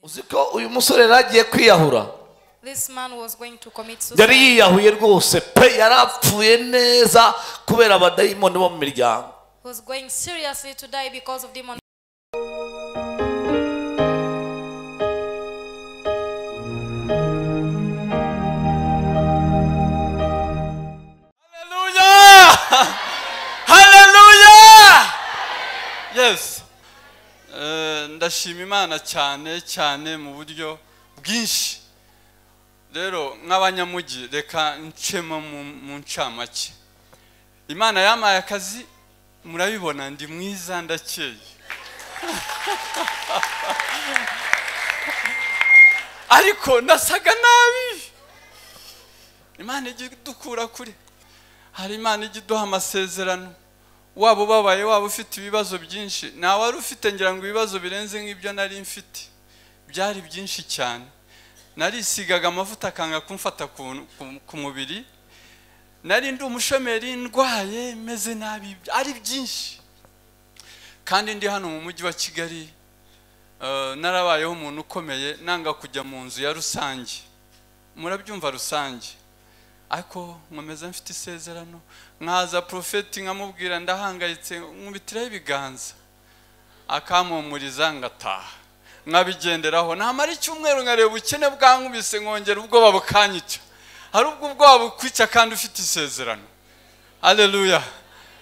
uzi ko uyu musore yari agiye kwiyahura This man was going to commit yari suicide. yiyahuye rwose pe yari apfuye neza kubera abadayimoni bo mu miryango He was going seriously to die because of demon. Hallelujah! Hallelujah! Yes. Eh, ndashima imana cyane cyane mu buryo bwinshi rero nk'abanyamugi reka ncemo mu- mu ncamake imana yampaye akazi murabibona ndi mwiza ndakeye ariko nasaga nabi imana ijya idukura kure hari imana ijya iduha amasezerano waba ubabaye waba ufite ibibazo byinshi nta wari ufite ngira ngo ibibazo birenze nk'ibyo nari mfite byari byinshi cyane narisigaga amavuta akanga kumfata ku- ku- ku mubiri nari ndi umushomeri ndwaye meze nabi ari byinshi kandi ndi hano mu mujyi wa kigali eh, narabayeho umuntu ukomeye nanga kujya mu nzu ya rusange murabyumva rusange ariko nkomeza mfite isezerano nkaza profeti nkamubwira ndahangayitse nkubitiraho ibiganza akampumuriza ngataha nkabigenderaho namara icyumweru nkareba ubukene bwankubise nkongera ubwoba bukanyica hari ubwo ubwoba bukwica kandi ufite isezerano aleluya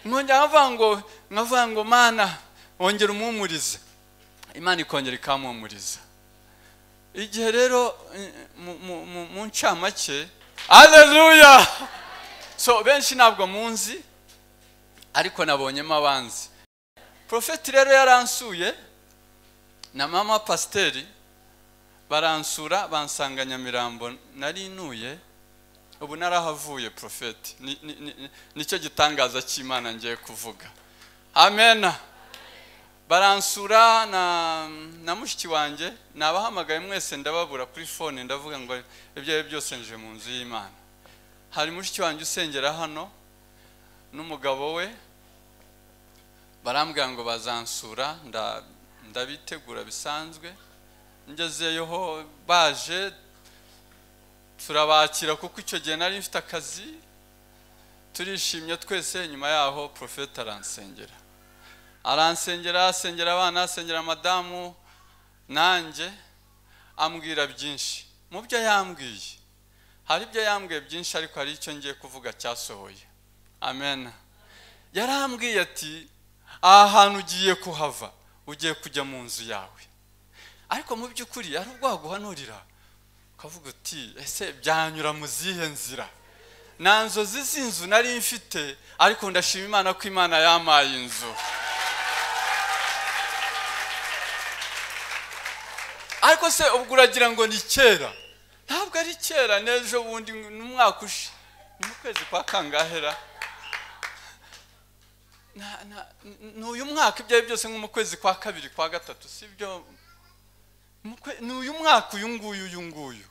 nkongera nkavuga ngo nkavuga ngo mana wongera umpumurize imana ikongera ikampumuriza igihe rero eh, mu- mu- mu- mu ncamake aleluya so benshi ntabwo munzi ariko nabonyemo abanzi profeti rero yaransuye na mama pasiteri baransura bansanga nyamirambo nari ntuye ubu narahavuye profeti Ni- ni- ni- ni- nicyo gitangaza cy'imana ngiye kuvuga amena baransura na, na mushiki wanjye nabahamagaye mwese ndababura kuri fone ndavuga ngo ibyo ari byo byose nje mu nzu y'imana hari mushiki wanjye usengera hano n'umugabo we barambwira ngo bazansura nda, ndabitegura bisanzwe ngezeyo ho baje turabakira kuko icyo gihe nari mfite akazi turishimye twese nyuma yaho profeta aransengera aransengera asengera abana asengera madamu nanjye ambwira byinshi mu byo yambwiye hari ibyo yambwiye byinshi ariko hari icyo ngiye kuvuga cyasohoye amen yarambwiye ati aha hantu ugiye kuhava ugiye kujya mu nzu yawe ariko mu by'ukuri hari ubwo waguhanurira ukavuga uti ese byanyura mu zihe nzira nta nzozi z'inzu nari mfite ariko ndashima imana ko imana yampaye inzu ariko se ubwo uragira ngo ni kera ntabwo ari kera n'ejo bundi n'umwaka ushe ni mu kwezi kwa kangahera Na- na- ni uyu mwaka ibyo ari byo byose nko mu kwezi kwa kabiri kwa gatatu si byo Mu kwe- ni uyu mwaka uyu nguyu uyu nguyu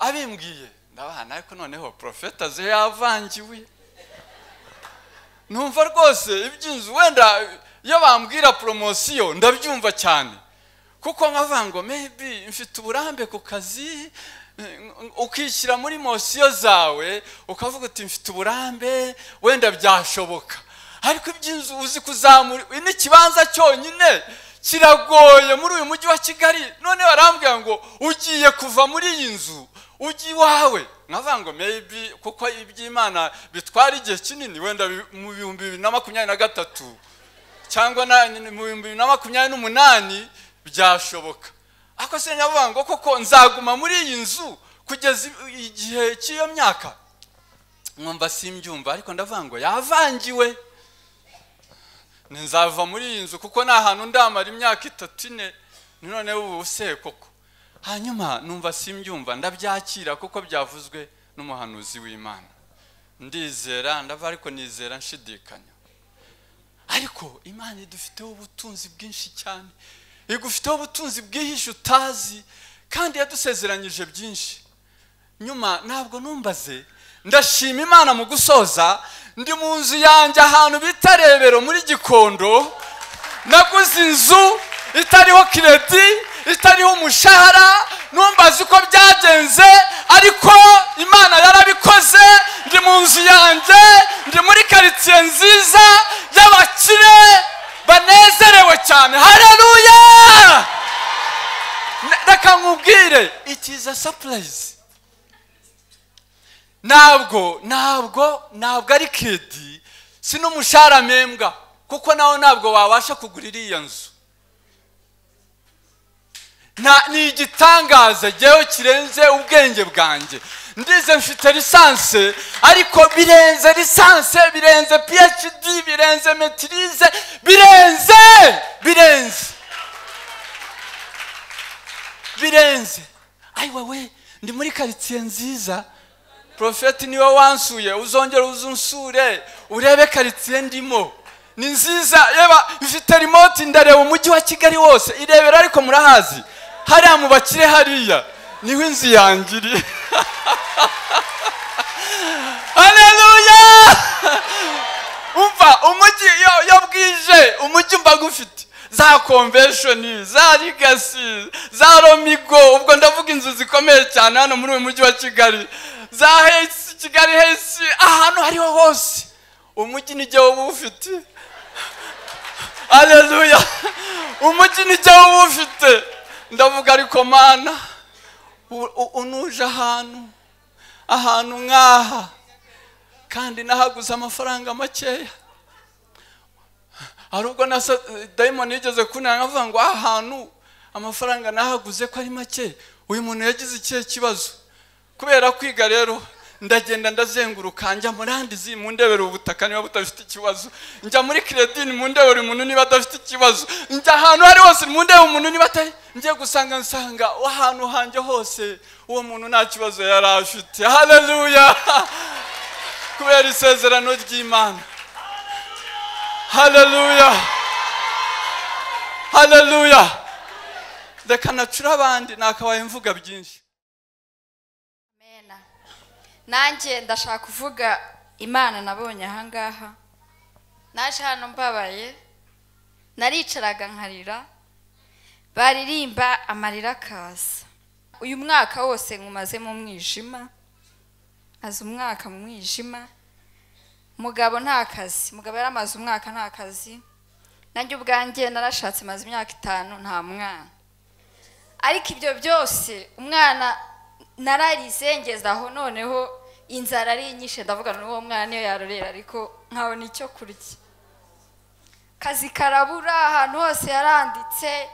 abimbwiye ndabana ariko noneho porofeta ze yavangiwe numva rwose iby'inzu wenda iyo bambwira poromosiyo ndabyumva cyane kuko nkavuga ngo maybe mfite uburambe ku kazi mm, ukishyira muri mosiyo zawe ukavuga uti mfite uburambe wenda byashoboka ariko iby'inzu uzi kuzamura n'ikibanza cyonyine kiragoye muri uyu mujyi wa kigali none barambwira ngo ugiye kuva muri iyi nzu ujya iwawe nkavuga ngo maybe kuko iby'imana bitwara igihe kinini wenda bi- mu bihumbi bibiri na makumyabiri na gatatu cyangwa na- mu bihumbi bibiri na makumyabiri n'umunani byashoboka ariko se navuga ngo koko nzaguma muri iyi nzu kugeza i- igihe cy'iyo myaka nkumva simbyumva ariko ndavuga ngo yavangiwe nzava muri iyi nzu kuko nta hantu ndamara imyaka itatu ine ni noneho ubu se koko hanyuma numva simbyumva ndabyakira kuko byavuzwe n'umuhanuzi w'imana ndizera ndava ariko nizera nshidikanya ariko imana idufiteho ubutunzi bwinshi cyane igufiteho ubutunzi bwihishe utazi kandi yadusezeranyije byinshi nyuma ntabwo numbaze ndashima imana mu gusoza ndi mu nzu yanjye ahantu bita rebero muri gikondo naguze inzu itariho kiredi itariho umushahara numbaza uko byagenze ariko imana yarabikoze ndi mu nzu yanjye ndi muri karitsiye nziza y'abakire banezerewe cyane hareruya reka nkubwire it is a surprise ntabwo ntabwo ntabwo ari kedi si n'umushahara mpembwa kuko nawe ntabwo wabasha kugura iriya nzu Nta- ni igitangaza jyewe kirenze ubwenge bwanjye ndize mfite lisanse ariko birenze lisanse birenze phd birenze metirize birenze birenze birenze ayiwa we ndi muri karitsiye nziza porofeti niwe wansuye uzongera uzunsure urebe karitsiye ndimo ni nziza yeba ifite rimoti ndareba umujyi wa kigali wose irebera ariko murahazi hariya mu bakire hariya niho inzu yanjye iri haleluya umva umujyi iyo- iyo bwije umujyi mba gufite za konveshoni za rigasi za romigo ubwo ndavuga inzu zikomeye cyane hano muri uyu mujyi wa kigali za hesi kigali hesi ahantu hariho hose umujyi ni jyewe uba ufite aleluya umujyi ni jyewe uba ufite ndavuga ariko mana u- u- unuje ahantu ahantu nk'aha kandi nahaguze amafaranga makeya hari ubwo na sa- dayimoni yigeze kunanga avuga ngo aha hantu amafaranga nahaguze ko ari make uyu muntu yagize ikihe kibazo kubera kwiga rero ndagenda ndazenguruka njya muri andizi mu ndebere ubutaka niba budafite ikibazo njya muri kiredini mu ndebere umuntu niba adafite ikibazo njya ahantu hari hose mu ndebere umuntu niba atari ngiye gusanga nsanga ahantu hanjye hose uwo muntu nta kibazo yari afite haleluya kubera isezerano ry'imana haleluya haleluya reka nacura abandi nakabaye mvuga byinshi Amena. nanjye ndashaka kuvuga imana nabonye ahangaha naje hano mbabaye naricaraga nkarira baririmba amarira akaza uyu mwaka wose nkumaze mu mwijima maze umwaka mu mwijima mugabo nta kazi mugabo yari amaze umwaka nta kazi nanjye ubwanjye narashatse maze imyaka itanu nta mwana ariko ibyo byose umwana nararize ngeze aho noneho inzara ari nyinshi ndavuga n'uwo mwana iyo yarorera ariko nkabona icyo kurya kazi karabura ahantu hose yaranditse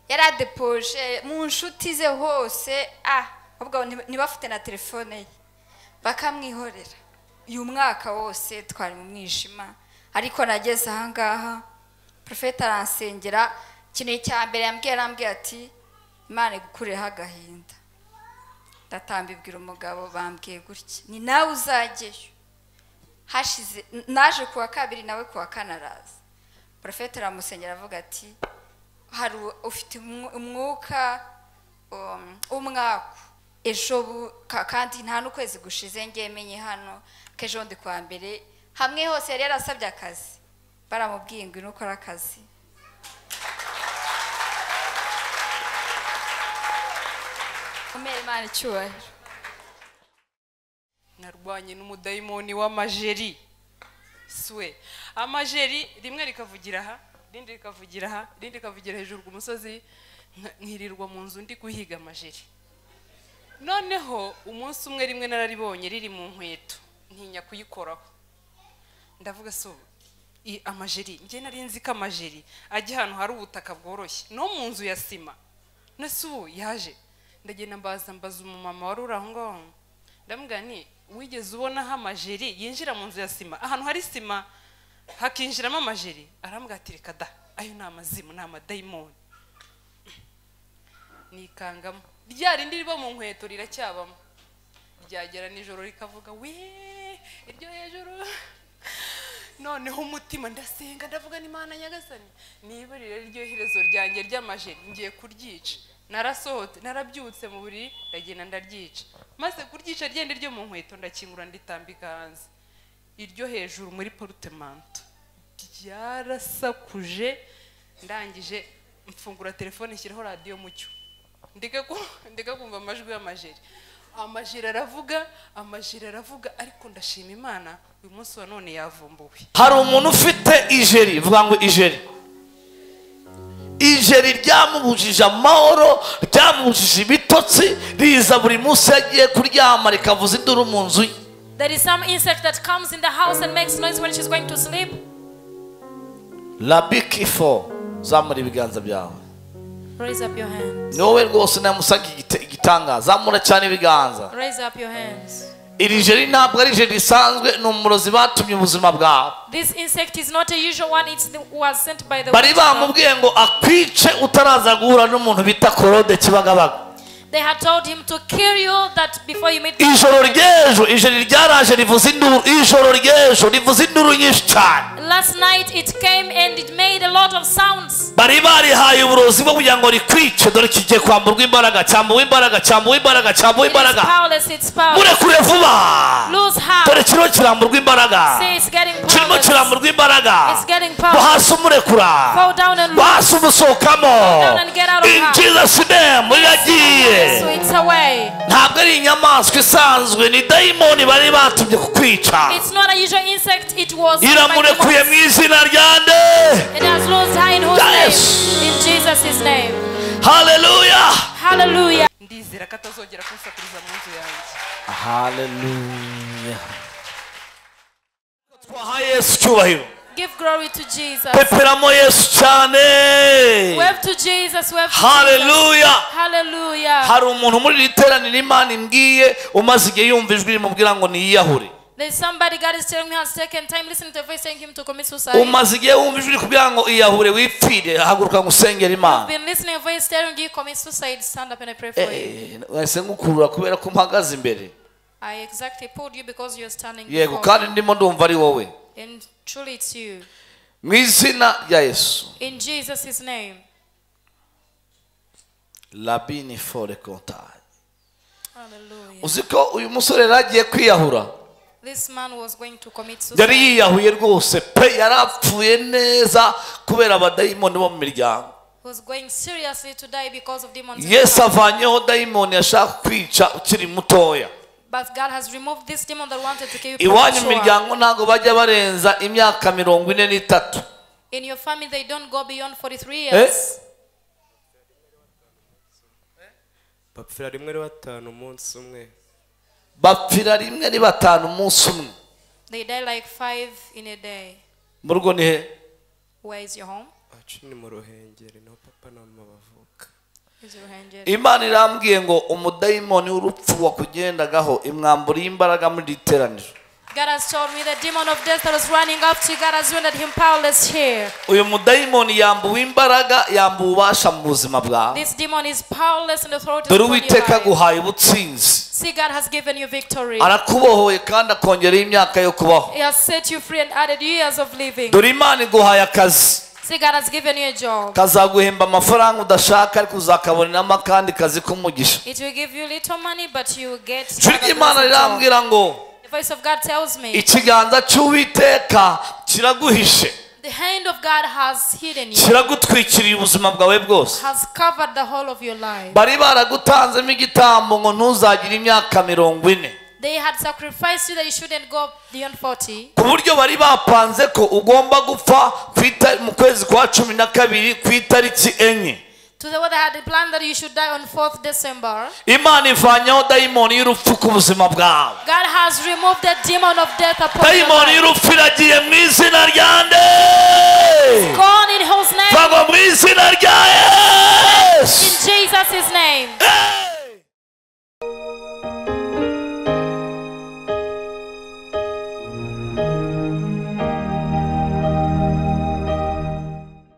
yaradepoje mu nshuti ze hose ah ahubwo nti- ntibafite na telefone ye bakamwihorera uyu mwaka wose twari mu mwijima ariko nageze ahangaha porofeti aransengera ikintu cya mbere yambwiye arambwira ati imana igukureho agahinda ndatambibwira umugabo bambwiye gutya ni nawe uzajyeyo hashize n- naje kuwa kabiri nawe kuwa kane araza porofeti aramusengera avuga ati hari u- ufite umwu- umwuka um, w'umwaku ejo bu- ka- kandi nta n'ukwezi gushize ngiye menye hano ko ejo ndi kuwa mbere hamwe hose yari yarasabye akazi baramubwiye ngo ino ukore akazi umere imana icyubahiro narwanye n'umudayimoni w'amajeri swe amajeri rimwe rikavugira aha irindi rikavugira aha irindi rikavugira hejuru ku musozi nka- nkirirwa mu nzu ndi guhiga amajeri noneho umunsi umwe rimwe nararibonye riri mu nkweto ntinya kuyikoraho ndavuga so i- amajeri njye nari nzi ko amajeri ajya ahantu hari ubutaka bworoshye no mu nzu ya sima nese ubu yaje ndagenda mbaza mbaza umumama wari uri aho ngaho ndamubwira nti wigeze ubonaho amajeri yinjira mu nzu ya sima ahantu hari sima hakinjiramo amajeri arambwira ati reka da ayo ni amazimu ni amadayimoni nikangamo rya rindi riba mu nkweto riracyabamo ryagera nijoro rikavuga we iryo hejuru noneho umutima ndasenga ndavuga n'imana nyagasani niba rero iryo herezo ryanjye ry'amajeri ngiye kuryica narasohotse narabyutse mu buriri ndagenda ndaryica maze kuryica ryenda ryo mu nkweto ndakingura nditambika hanze iryo hejuru muri porutemanto ryarasakuje ndangije mfungura telefone nshyiraho radiyo mucyo ndeka ku- ndeka kumva amajwi y'amajeri amajeri aravuga amajeri aravuga ariko ndashima imana uyu munsi wa none yavumbuwe hari umuntu ufite ijeri vuga ngo ijeri ijeri ryamubujije amahoro ryamubujije ibitotsi riza buri munsi iyo agiye kuryama rikavuza induru mu nzu ye There is some insect that comes in the house and makes noise when she's going to sleep. rabiki fo zamura ibiganza byawe Raise up your hands. ni wowe rwose namusaga igite- igitanga zamura cyane ibiganza Raise up your hands. iri jeri ntabwo ari jeri risanzwe ni umurozi batumye ubuzima bwawe This insect is not a usual one. It's the, was sent by the. bari witchcraft. bamubwiye ngo akwice utaraza guhura n'umuntu bita korode kibagabaga They had told him to kill you that before you meet. ijoro ry'ejo ijeri ryaraje rivuza induru ijoro ry'ejo rivuza induru nyinshi cyane Last night it came and it made a lot of sounds. bari barihaye uburozi bwo kugira ngo rikwice dore kigiye kwamburwa imbaraga cyambuwe imbaraga cyambuwe imbaraga cyambuwe It is imbaraga powerless. It's powerless. murekure vuba Lose dore heart. kirimo kiramburwa imbaraga See, it's getting kirimo powerless. kiramburwa imbaraga It's getting power. ngo hasi umurekura Fall down and ngo lose. hasi umusohokamo down and get out of in her. jesus name iragiye So it's away. ntabwo ari inyamaswa isanzwe ni dayimoni bari batumye kukwica It's not a usual insect. It was. sent by the iramurekuye mu gods. izina rya nde It has lost her in whose Yes. name? In Jesus' name. haleluya Hallelujah. ndizera ko atazongera kunsakuriza mu nzu yanjye haleluya twaha yesu icyubahiro Give glory to Jesus. peperamo yesu cyane Wave to Jesus. Wave to Jesus. haleluya Hallelujah. hari umuntu muri iri teraniro imana imbwiye umaze igihe yumva ijwi rimubwira ngo niyiyahure There's somebody God is telling me has taken time listening to a voice telling him to commit suicide. umaze igihe wumva ijwi rikubwira ngo iyahure wipfire haguruka ngo usengere imana been listening to a voice telling you commit suicide. Stand up and I pray for you. Eh, nahise ngukurura kubera ko mpagaze imbere I exactly pulled you because you're standing. yego before me. kandi ndimo ndumva ari wowe And truly it's you. mu izina rya yesu In Jesus' name. labini fore kontari Hallelujah. uzi ko uyu musore yari agiye kwiyahura This man was going to commit yari suicide. yiyahuye rwose pe yari apfuye neza kubera abadayimoni bo mu miryango He was going seriously to die because of demons. in his yesu house. avanyeho dayimoni yashaka kwica ukiri mutoya But God has removed this demon that wanted to kill you. iwanyu mu premature. miryango ntabwo bajya barenza imyaka mirongo ine n'itatu In your family, they don't go beyond 43 years. bapfira rimwe ari batanu umunsi umwe bapfira rimwe ari batanu umunsi umwe They die like five in a day. mu rugo ni he Where is your home? acu ni mu ruhengeri niho papa na mama bavuka Is your hand yet? imana irambwiye ngo umudayimoni w'urupfu wakugendagaho imwamburiye imbaraga muri iri teraniro God has told me the demon of death that was running after you, God has rendered him powerless here. uyu mudayimoni yambuwe imbaraga yambuwe ububasha mu buzima bwawe This demon is powerless and authority. dore upon your uwiteka life. aguhaye ubutsinzi See, God has given you victory. arakubohoye kandi akongereho imyaka yo kubaho He has set you free and added years of living. dore imana iguhaye akazi See, God has given you a job. kazaguhemba amafaranga udashaka ariko uzakaboneramo akandi kazi k'umugisha It will give you little money, but you will get. ijwi another ry'imana blessed job. rirambwira ngo The voice of God tells me ikiganza cy'uwiteka kiraguhishe the hand of God has hidden you, kiragutwikiriye ubuzima bwawe bwose has covered the whole of your life. bari baragutanzemo igitambo ngo ntuzagire imyaka mirongo ine They had sacrificed you that you shouldn't go beyond 40. ku buryo bari bapanze ko ugomba gupfa ku ita- mu kwezi kwa cumi na kabiri ku itariki enye To the weather had planned that you should die on 4th December. imana ivanyeho dayimoni y'urupfu ku buzima bwawe God has removed the demon of death upon your dayimoni life. y'urupfu iragiye mu izina rya nde Gone in whose name? vagwa mu izina